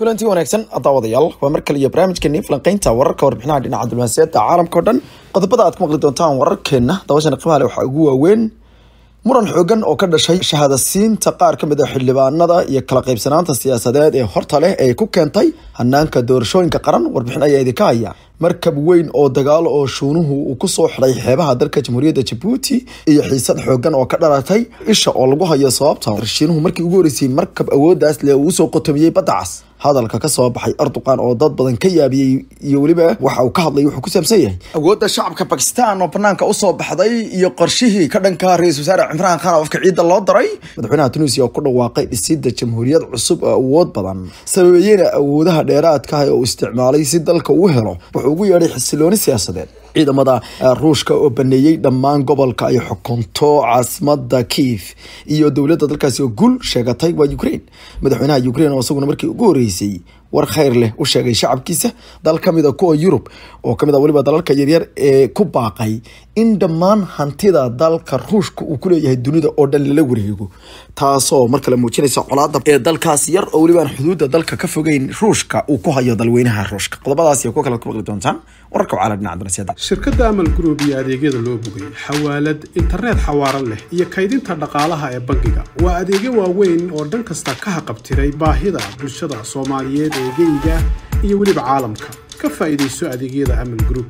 kulantii wanaagsan daawadayaal waa mar kale iyo barnaamijkeeni falanqeynta wararka warbixinaha dhinaca diblomaasiyadda caalamka o dhan qodobada aad ku maqli doontaan wararkeena dabashana qiimaha leh waxaa ugu waaweyn muran xoogan oo ka dhashay shahaadasiinta qaar ka mid a xildhibaanada iyo kala qaybsanaanta siyaasadeed ee horta leh ee ku keentay hanaanka doorashooyinka qaran warbixin ayaa idinka haya markab weyn oo dagaal oo shuunuhu uu kusoo xidhay xeebaha dalka jamhuuriyadda jabuuti iyo xiisad xoogan oo ka dhalatay isha oo lagu hayo sababta shiinuhu markii ugu horeysay markab awooddaas leh uu usoo qotomiyey badda cas hadalka ka soo baxay erdogan oo dad badan ka yaabiyey iyo weliba waxa uu ka hadlay wuxuu ku saabsan yahay awoodda shacabka bakistan oo banaanka usoo baxday iyo qorshihii ka dhanka ra-isul wasaare cimraan khan oo afka ciidda loo daray madaxweynaha tunisia oo ku dhawaaqay dhisidda jamhuuriyad cusub oo awood badan sababeeyena awoodaha dheeraadka ah oo uu isticmaalay si dalka uu helo wuxuu ugu yeedhay xisilooni siyaasadeed ciidamada ruushka oo baneeyey dhammaan gobolka ay xukunto caasimada kiif iyo dowladda dalkaasi oo guul sheegatay waa ukraine madaxweynaha ukraine oo isaguna markii ugu horeysay war khayr leh u sheegay shacabkiisa dal ka mid a kuwa yurub oo kamid a weliba dalalka yaryar ee ku baaqay in dhammaan hantida dalka ruushka uu kuleeyahay dunida oo dhan lala wareego taasoo mar kale muujinaysa colaada ee dalkaas yar oo welibaan xuduudda dalka ka fogeyn ruushka uu ku hayo dalweynaha ruushka qodobadaas iyo kuwa kale ku maqli doontaan wararka wacala dhinaca dunasyada shirkadda amal group iyo adeegyada loo bogay xawaalad internet xawaaran leh iyo kaydinta dhaqaalaha ee bangiga waa adeegyo waaweyn oo dhan kasta ka haqabtiray baahida bulshada soomaaliyeed ee geyga iyo weliba caalamka ka faa'iidayso adeegyada amal group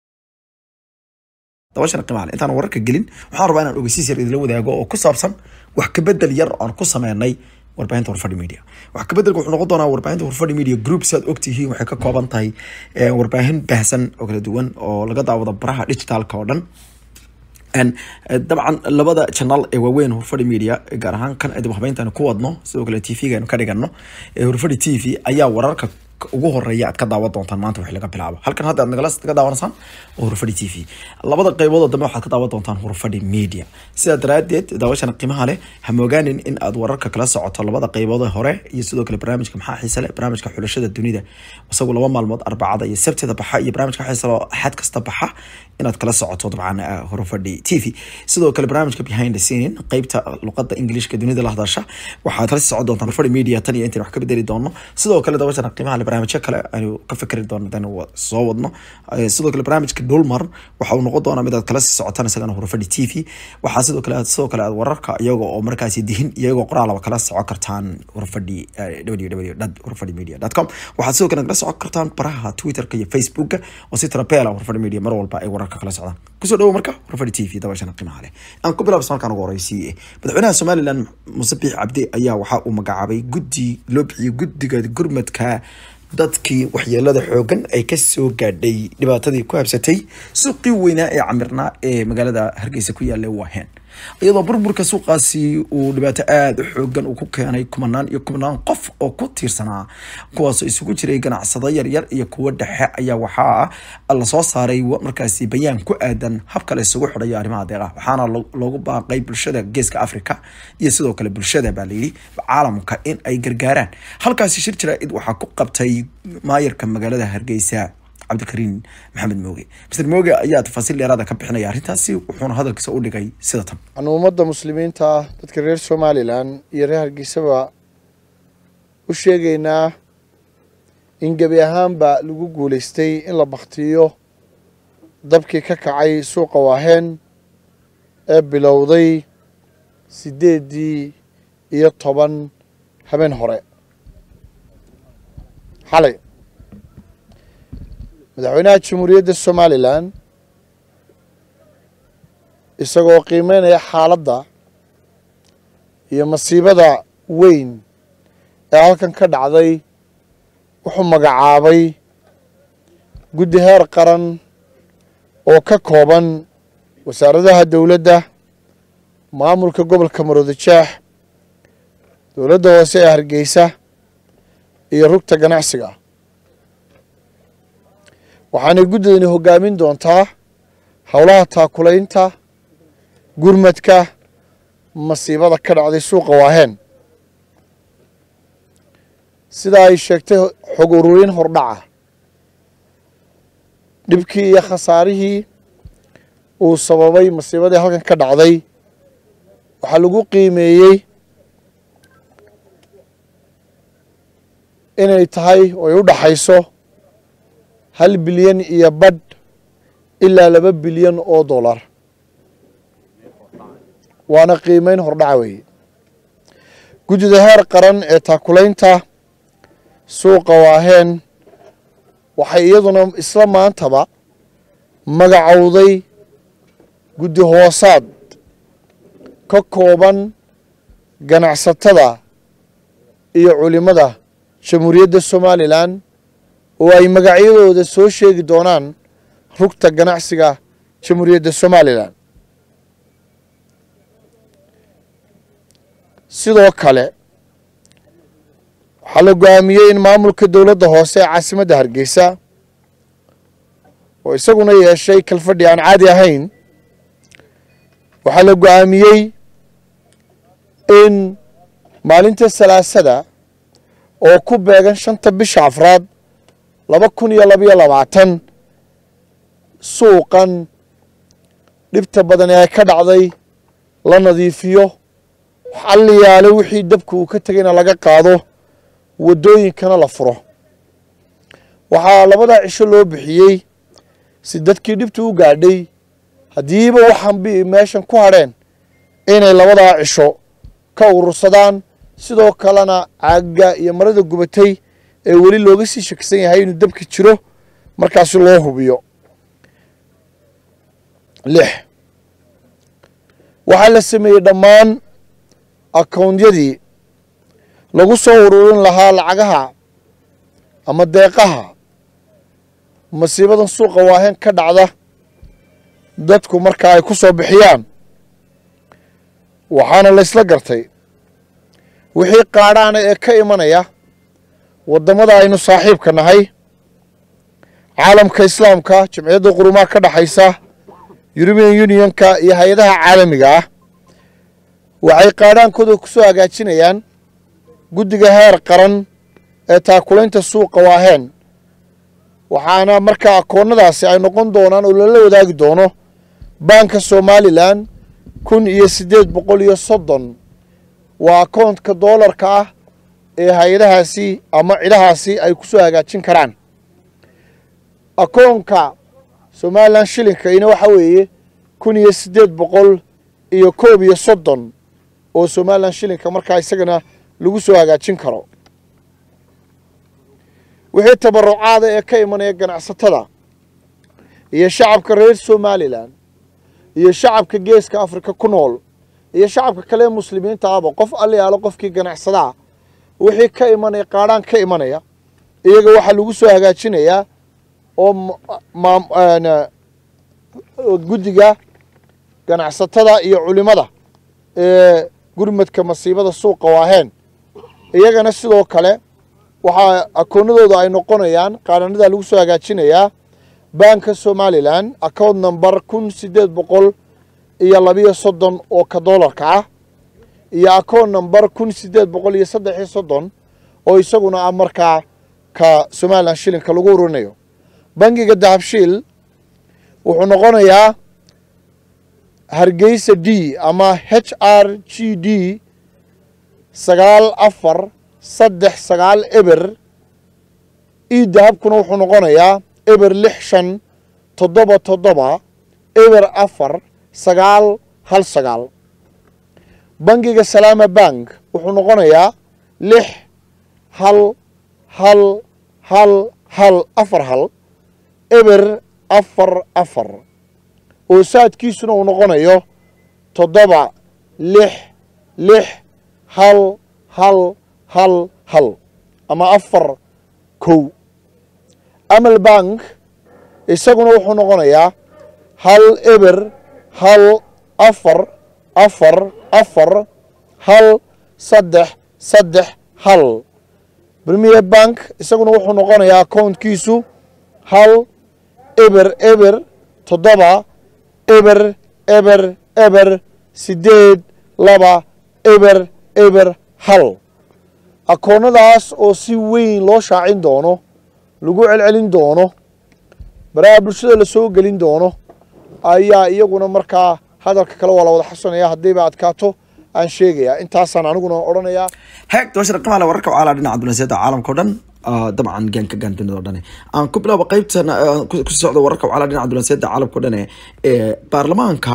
dabashana qiimaale intaan wararka gelin waxaan rabaa inaan ogeysiis yar idinla wadaago oo ku saabsan wax kabedel yar aan ku sameynay warbaahinta warfadhi media wax kabeddelka wuxuu noqon doonaa warbaahinta warfadhi media group si aad ogtihiin waxay ka kooban tahay warbaahin baahsan oo kala duwan oo laga daawado baraha digitalka oo dhan dabcan labada channel ee waaweyn horfadhi media gaar ahaan kan dib habeyntan ku wadno sidoo kale t v-ga ka dhigano horfadhi t v ayaa wararka ugu horeeya aad ka daawan doontaan maanta wixii laga bilaabo halkan hadda aad nagala ka daawanaysaan waa hurfadhi t v labada qaybood oo dambe waxaad ka daawan doontaan hurfadhi media sidaa daraadeed daawashana qiimaha leh ha moogaanin in aad wararka kala socoto labada qaybood hore iyo sidoo kale barnaamijka maxaa xiise leh barnaamijka xulashada dunida isagu laba maalmood arbacada iyo sabtida baxa iyo barnaamijka xiise leh axad kasta baxa inaad kala socoto dabcan hurfadhi t v sidoo kale barnaamijka behind the scene qeybta luqada ingiliishka dunida la hadasha waxaad kala socon doontaan hurfadhi media tan iyo intaan wax ka bedeli doono sidoo kale daawashana qiimaha leh barnaamijyo kale aynu ka fikri doono hadaynu soo wadno sidoo kale barnaamijka dhulmar waxa uu noqon doonaa mid aad kala sii socotaan isagana hurfadhi t v waxaa sidoo kale sidoo kale aad wararka iyaga oo markaasi dihin iyagoo qoraalaba kala socon kartaan hurfadhi www hurfadhi media com waxaad sidoo kale kala socon kartaan baraha twitterka iyo facebooka oo si tarabeela hurfadhi media mar walba ay wararka kala socdaan kusoo dhawo marka hurfadhi t v dabashana qiimaha leh aan ku bilaabs markaan ugu horeysiiye madaxweynaha somaliland muse biix cabdi ayaa waxa uu magacaabay guddi loo bixiyey guddiga gurmadka dadkii waxyeelada xoogan ay kasoo gaadhay dhibaatadii ku habsatay suuqii weynaa ee camirnaa ee magaalada hargeysa ku yaalla waaheen iyadoo burburka suuqaasi uu dhibaato aada u xoogan uu ku keenay kumanaan iyo kumanaan qof oo ku tiirsanaa kuwaasoo isugu jiray ganacsado yaryar iyo kuwo dhexe ayaa waxaa lasoo saaray markaasi bayaan ku aadan habka la isugu xidhayo arrimaha deeqaha waxaana loogu baaqay bulshada geeska africa iyo sidoo kale bulshada baa layidhi caalamka in ay gargaaraan halkaasi shir jaraa'id waxaa ku qabtay maayarka magaalada hargeysa cabdikariin maxamed mooge mr mooge ayaa tafaasiil dheeraada ka bixinaya arrintaasi wuxuuna hadalkiisa u dhigay sida tan waxaanu ummadda muslimiinta dadka reer somalilan iyo reer hargeysaba u sheegaynaa in gebi ahaanba lagu guulaystay in la baktiyo dabkii ka kacay suuqa waaheen ee bilowday siddeeddii iyo toban habeen hore xalay madaxweynaha jamhuuriyadda somalilan isagoo qiimeynaya xaaladda iyo masiibada weyn ee halkan ka dhacday wuxuu magacaabay guddi heer qaran oo ka kooban wasaaradaha dowladda maamulka gobolka maroodijeex dowladda hoose ee hargeysa iyo rugta ganacsiga waxaanay guddidani hoggaamin doontaa howlaha taakulaynta gurmadka masiibada ka dhacday suuqa waaheen sida ay sheegtay xog ururin hordhaca dhibkii iyo khasaarihii uu sababay masiibadii halkan ka dhacday waxaa lagu qiimeeyey inay tahay oo ay u dhaxayso hal bilyan iyo badh ilaa laba bilyan oo dollar waana qiimeyn hordhaca weeye guddida heer qaran ee taakulaynta suuqa waaheen waxay iyaduna isla maantaba magacowday guddi hoosaad ka kooban ganacsatada iyo culimmada jamhuuriyadda somalilan oo ay magacyadooda soo sheegi doonaan rugta ganacsiga jamhuuriyadda somalilan sidoo kale waxaa la go-aamiyey in maamulka dowladda hoose ee caasimadda hargeysa oo isaguna yeeshay kalfadhi aan caadi ahayn waxaa la go-aamiyey in maalinta salaasada oo ku beegan shanta bisha afraad laba kun iyo labayo labaatan suuqan dhibta badan ee ay ka dhacday la nadiifiyo xalliyaale wixii dabka uu ka tegayna laga qaado waddooyinkana la furo waxaa labadaa cisho loo bixiyey si dadkii dhibta u gaadhay haddiiba waxaan bi meeshan ku hadheen inay labadaa cisho ka urursadaan sidoo kalena caagga iyo marada gubatay ee weli looga sii shakisan yahay inuu dabka jiro markaasi loo hubiyo lix waxaa la sameeyey dhammaan akawnyadii lagu soo ururin lahaa lacagaha ama deeqaha masiibadan suuqa waaheen ka dhacda dadku marka ay ku soo bixiyaan waxaana la ysla gartay wixii qaadhaana ee ka imanaya waddamada aynu saaxiibka nahay caalamka islaamka jamciyadda qurumaha ka dhexaysa yurubian unionka iyo hay-adaha caalamiga ah waxay qaadhaankooda ku soo hagaajinayaan guddiga heer qaran ee taakulaynta suuqa waaheen waxaana markaa akoonnadaasi ay noqon doonaan oo lala wadaagi doono baanka somalilan kun iyo siddeed boqol iyo soddon waa akoontka doolarka ah ee hay-adahaasi ama cidhahaasi ay ku soo hagaajin karaan akoonka somalilan shilinkayna waxa weeye kun iyo siddeed boqol iyo koob iyo soddon oo somalilan shilinka markaa isagana lagu soo hagaajin karo wixii tabarucaada ee ka imanaya ganacsatada iyo shacabka reer somalilan iyo shacabka geeska afrika ku nool iyo shacabka kale ee muslimiinta ahba qof aliyaalo qofkii ganacsadaa wixii ka imanaya qaadhaan ka imanaya iyaga waxaa lagu soo hagaajinayaa oo guddiga ganacsatada iyo culimada ee gurmadka masiibada suuqa waaheen iyagana sidoo kale waxaa akoonadooda ay noqonayaan qaadhanadaa lagu soo hagaajinayaa baanka somalilan account number kun siddeed boqol iyo labiyo soddon oo ka doolarka ah iyo account number kun siddeed boqol iyo saddex iyo soddon oo isaguna ah markaa ka somalilan shilinka lagu ururinayo bangiga dahabshiil wuxuu noqonayaa hargeysa d ama h r g d sagaal afar saddex sagaal eber io dahabkuna wuxuu noqonayaa eber lix shan toddoba toddoba eber afar sagaal hal sagaal bangiga salaama bank wuxuu noqonayaa lix hal hal hal hal afar hal eber afar afar oo saadkiisuna uu noqonayo toddoba lix lix hal hal hal hal ama afar kow amal bank isaguna wuxuu noqonayaa hal eber hal afar afar afar hal saddex saddex hal premier bank isaguna wuxuu noqonayaa accountkiisu hal eber eber toddoba eber eber eber siddeed laba eber eber hal akoonnadaas oo si weyn loo shaacin doono lagu celcelin doono baraha bulshada la soo gelin doono ayaa iyaguna markaa hadalka kale waa la wada xasanaya haddiiba adkaato aan sheegayaa intaasaan aniguna odhanayaa heeg doosha raqamaale wararka wacaalaa dhinaca dunaasiyada caalamka o dhan dabcan gaanka gaan dunida o dhane aan ku bilaabo qeybtan ku socdo wararka wacala dhinaca dulanseeda caalamka o dhane ee baarlamaanka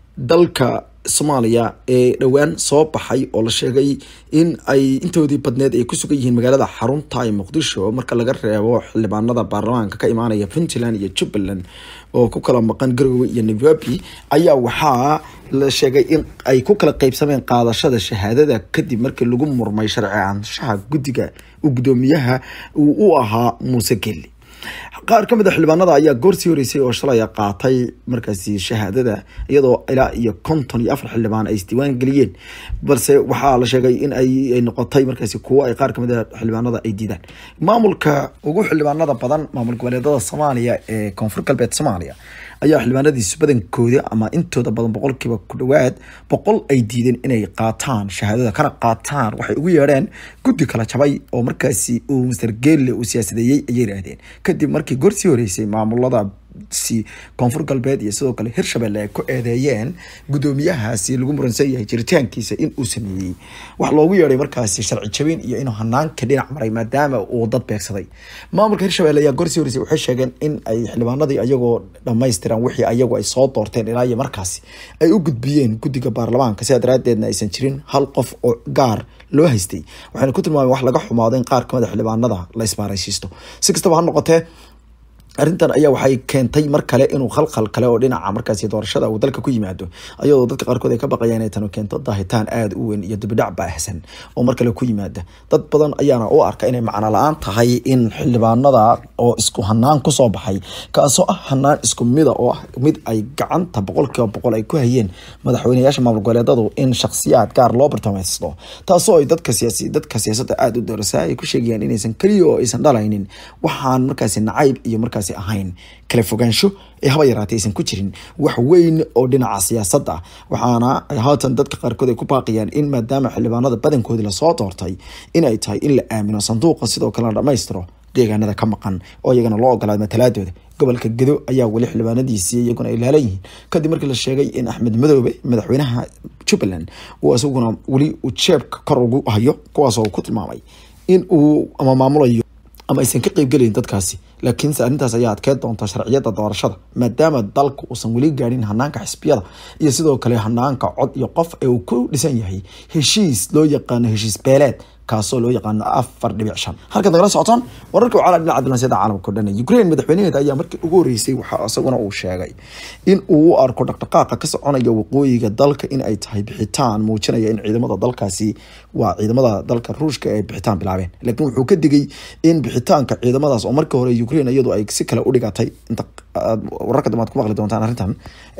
dalka soomaaliya ee dhowaan soo baxay oo la sheegay in ay intoodii badneed ay ku sugan yihiin magaalada xarunta ee muqdisho marka laga reebo xildhibaanada baarlamaanka ka imaanaya puntland iyo jubbaland oo ku kala maqan garowe iyo nairobi ayaa waxaa la sheegay in ay ku kala qeybsameen qaadashada shahaadada kadib markii lagu murmay sharci aanshaha guddiga uu guddoomiyaha uu u ahaa muuse gelli qaar ka mid a xildhibaanada ayaa goorsii horeysay oo shalay qaatay markaasi shahaadada iyadoo ilaa iyo konton iyo afar xildhibaan ay isdiiwaan geliyeen balse waxaa la sheegay in ay noqotay markaasi kuwo ay qaar kamid a xildhibaanada ay diidaan maamulka ugu xildhibaanada badan maamul goboleedada soomaaliya ee koonfur galbeed soomaaliya ayaa xildhibaanadiisu badankooda ama intooda badan boqolkiiba ku dhawaad boqol ay diideen inay qaataan shahaadada kana qaataan waxay ugu yeedheen guddi kala jabay oo markaasi uu master geelle uu siyaasadeeyey ayay yidhaahdeen kadib markii gorsii horeysay maamulada si koonfur galbeed iyo sidoo kale hirshabelle ay ku eedeeyeen guddoomiyahaasi lagu muransan yahay jiritaankiisa in uu sameeyey wax loogu yeedhay markaasi sharci jabin iyo inuu hanaanka dhinac maray maadaama uu dad beegsaday maamulka hirshabelle ayaa gorsii horeysay waxay sheegeen in ay xildhibaanadii ayagoo dhamaystiran wixii ayagu ay soo doorteen ilaa iyo markaasi ay u gudbiyeen guddiga baarlamaanka sidaa daraadeedna aysan jirin hal qof oo gaar loo haystay waxayna ku tilmaameen wax laga xumaado in qaar kamid a xildhibaanada la ismaaraysiisto si kastaba ha noqotee arrintan ayaa waxay keentay mar kale inuu khalkhal kale oo dhinaca markaasi doorashada uu dalka ku yimaado ayadoo dadka qaarkood ay ka baqayaan inay tanu keento daahitaan aada u weyn iyo dibidhac baahsan oo mar kale ku yimaada dad badan ayaana u arka inay macno la-aan tahay in xildhibaanada oo isku hanaan kusoo baxay kaasoo ah hanaan isku mida oo ah mid ay gacanta boqolkiiba boqol ay ku hayeen madaxweyneyaasha maamul goboleedadu in shakhsiyaad gaar loo bartilmaameysto taasoo ay dadka siyaasi dadka siyaasadda aada u doorasa ay ku sheegayaan inaysan keliya oo aysan dhalaynin waxaan markaasi nacayb iyo markaasi ahayn kala fogaansho ee haba yaraatay aysan ku jirin wax weyn oo dhinaca siyaasadda ah waxaana haatan dadka qaarkood ay ku baaqayaan in maadaama xildhibaanada badankoodii lasoo doortay in ay tahay in la aamino sanduuqa sidoo kalena dhammaystiro deegaanada ka maqan oo iyagana loo ogolaada matalaadooda gobolka gedo ayaa weli xildhibaanadiisii iyaguna ay laalan yihiin kadib markii la sheegay in axmed madoobe madaxweynaha jubbaland uu isaguna weli uu jeebka kor ugu hayo kuwaasoo uu ku tilmaamay in uu ama maamulayo ama aysan ka qeybgelayn dadkaasi laakiinse arrintaas ayaa adkeyn doonta sharciyada doorashada maadaama dalka uusan weli gaadhin hanaanka xisbiyada iyo sidoo kale hanaanka cod iyo qof ee uu ku dhisan yahay heshiis loo yaqaano heshiis beeleed kaasoo loo yaqaano afar dhibic shan halkaad nagala socotaan wararka wacala dhinaca diblansyada caalamka o dhan ukraine madaxweynaheeda ayaa markii ugu horeysay waxaa isaguna uu sheegay in uu u arko dhaqdhaqaaqa ka soconaya waqooyiga dalka in ay tahay bixitaan muujinaya in ciidamada dalkaasi waa ciidamada dalka ruushka ay bixitaan bilaabeen laakiin wuxuu ka digay in bixitaanka ciidamadaas oo markii hore ukraine iyadu ay si kale u dhigatay inta wararka dambe aad ku maqli doontaan arrintan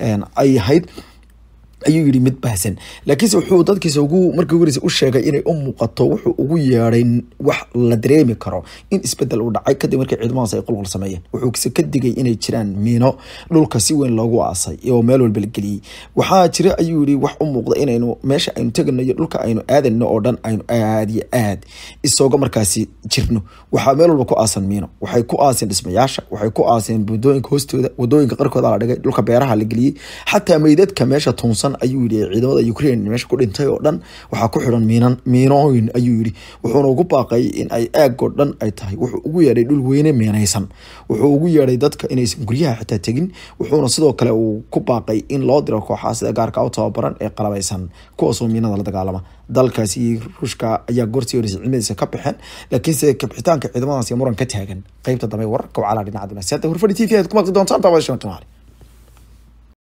ay ahayd ayuu yidhi mid baahsan laakiinse wuxuu dadkiisa ugu markii ugu horeysa u sheegay inay u muuqato wuxuu ugu yeedhay wax la dareemi karo in isbedel uu dhacay kadib markii ciidamadaas ay qulqul sameeyeen wuxuuse ka digay inay jiraan miino dhulka si weyn loogu aasay oo meel walba la geliyey waxaa jira ayuu yidhi wax u muuqda inaynu meesha aynu tegano iyo dhulka aynu aadayno oo dhan aynu aad iyo aad isooga markaasi jirno waxaa meel walba ku aasan miino waxay ku aaseen dhismayaasha waxay ku aaseen wadooyinka hoostooda wadooyinka qarkooda la dhigay dhulka beeraha la geliyey xataa meydadka meesha tuunsan ayuu yidhi ciidamada ukraine meesha ku dhintay oo dhan waxaa ku xidhan miinan miinooyin ayuu yidhi wuxuuna ugu baaqay in ay aagoo dhan ay tahay wuxuu ugu yeedhay dhul weyne meenaysan wuxuu ugu yeedhay dadka inaysan guryaha xitaa tegin wuxuuna sidoo kale uu ku baaqay in loo diro kooxaha sida gaarka u tababaran ee qalabaysan kuwaasoo miinada la dagaalama dalkaasi ruushka ayaa goortii horeysay ciidamadiisa ka baxeen laakiinse kabixitaanka ciidamadaas muran ka taagan qeybta dambe wararka wacala dhinaca dunaasiyada hurfadhi t v aad ku maqli doontaan daawada shan tumaali